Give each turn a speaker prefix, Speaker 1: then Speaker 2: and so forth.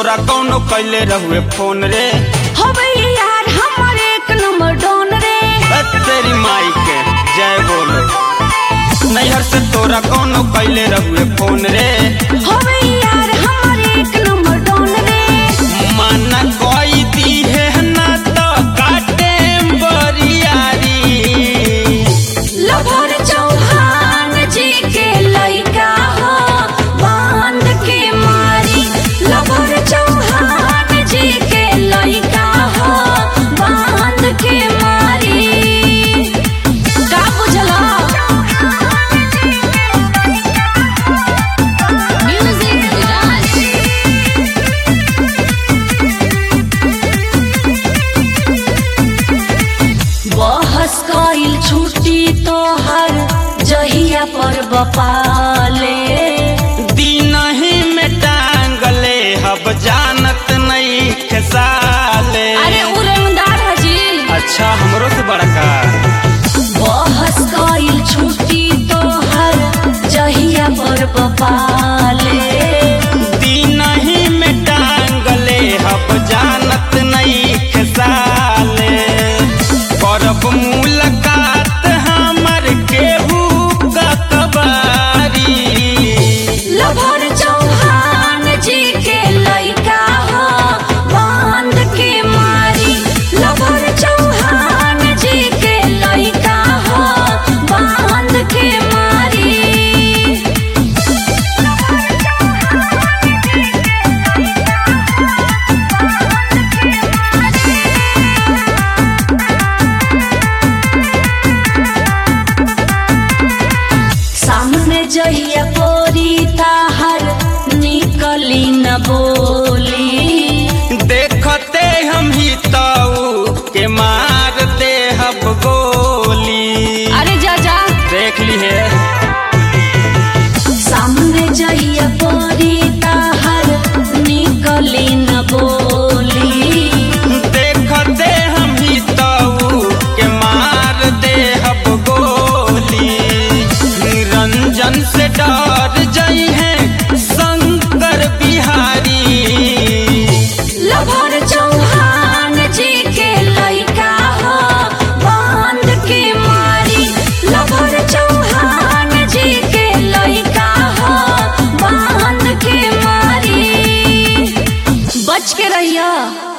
Speaker 1: तोरा कौनो कैले रहुए फोन रे
Speaker 2: होबे यार हमर एक नंबर डॉन रे
Speaker 1: अ तेरी माई के जय बोलो नैहर से तोरा कौनो कैले रहुए फोन रे
Speaker 2: होबे यार हमर एक नंबर डॉन रे
Speaker 1: माना कोई दी है ना तो काटे बरियारी
Speaker 2: लभर चौहान जी के लइका हो बांध के मारी लभर चौहान जी के लइका हो बांध के मारी का बुझला म्यूजिक विराज बहस कइल छुट्टी तोहर जहिया पर बपाले
Speaker 1: दिन ही में टांगले हब जानत नहीं खेसाले
Speaker 2: अरे उड़नदार हजी
Speaker 1: अच्छा हमरो से बड़का
Speaker 2: बहस कइल छुट्टी तोहर जहिया पर बपाले
Speaker 1: दिन ही में टांगले हब जानत नहीं खेसाले करब मुलाकात हमर केहू कतबारी
Speaker 2: लभर चौहान जी के लइका हो बांध के मारी लभर चौहान जी के लइका हो बांध के मारी सामने जहिया बोरी ताहर निकली न बोली
Speaker 1: देखते हम ही ताऊ के मार दे हब गोली
Speaker 2: अरे जा जा
Speaker 1: देख ली है
Speaker 2: सामने जहिया बोरी ताहर निकली न बोली
Speaker 1: देखते हम ही ताऊ के मार दे हब गोली निरंजन से डर जाई है शंकर बिहारी
Speaker 2: लभर चौहान जी के लइका हो बांध के मारी लभर चौहान जी के लइका हो बांध के मारी बच के रहिया